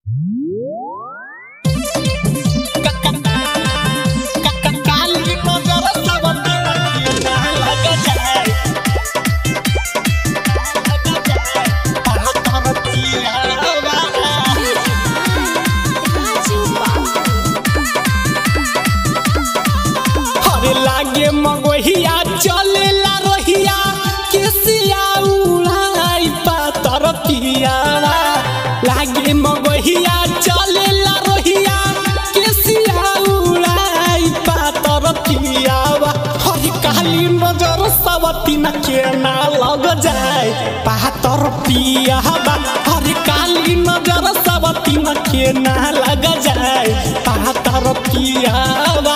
हरे लागे मगोहिया चलेला रोहिया केसिया उड़ाई पातर पियावा लागे मगोहिया चलेला रोहिया केसिया उड़ाई पातर पियावा हरे काली नजर सवती न के ना लग जाए पातर पियावा हरे काली नजर सवती न के ना लग जाए पातर पियावा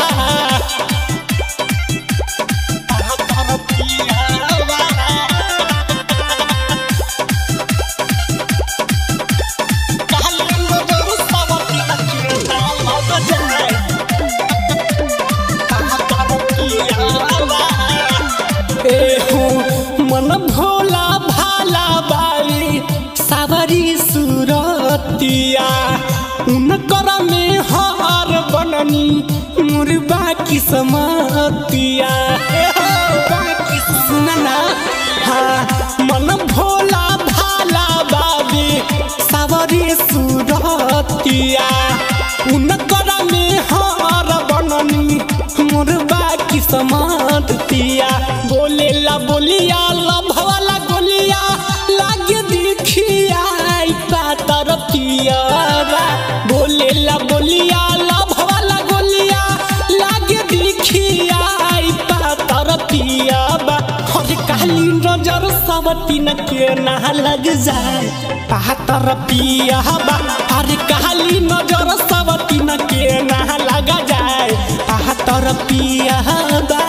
मन भोला भाला बाली सावरी सुरतिया उनकर में हार बननी मुर्बा किस्मतिया सुनना हाँ मन भोला भाला बाबी सावरी सुरतिया उनकर में हार बननी मुर्बा किस्मतिया बोलेला बोलिया लभवाला गोलिया लागे दिखिया पातर पियावा बोलेला बोलिया लभवाला गोलिया लागे दिखिया पातर पियावा हर काली नजर सवती न के ना लग जाए पातर पियावा हर काली नजर सवती न के ना लग जाए पातर पियावा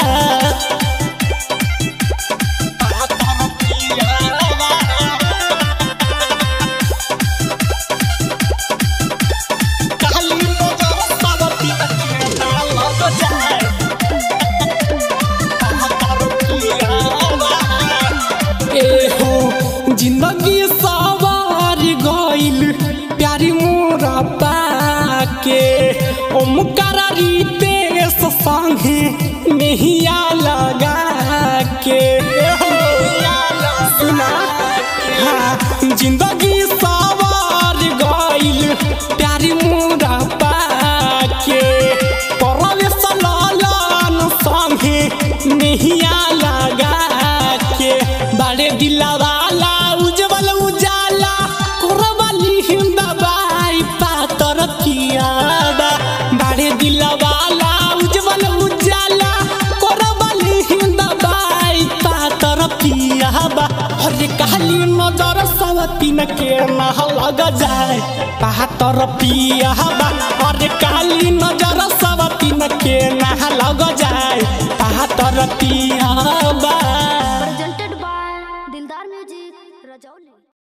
जिंदगी सवार गइल प्यारी मोरा पाके ओमकारा रितेश संगे मेहिया लगा के सुना हाँ जिंदगी सवार गइल प्यारी मोरा पाके परवेश लालन संगे मेहिया लगा के बड़े दिलवाला उज्जवल उजाला कोरबली हिंदबाई पातर पियाबा बड़े दिलवाला उज्जवल उजाला कोरबली हिंदबाई पातर पियाबा हरे काली नजर सवती न के ना लग जाए पातर पियाबा हरे काली नजर सवती न के ना लग जाए पातर पियाबा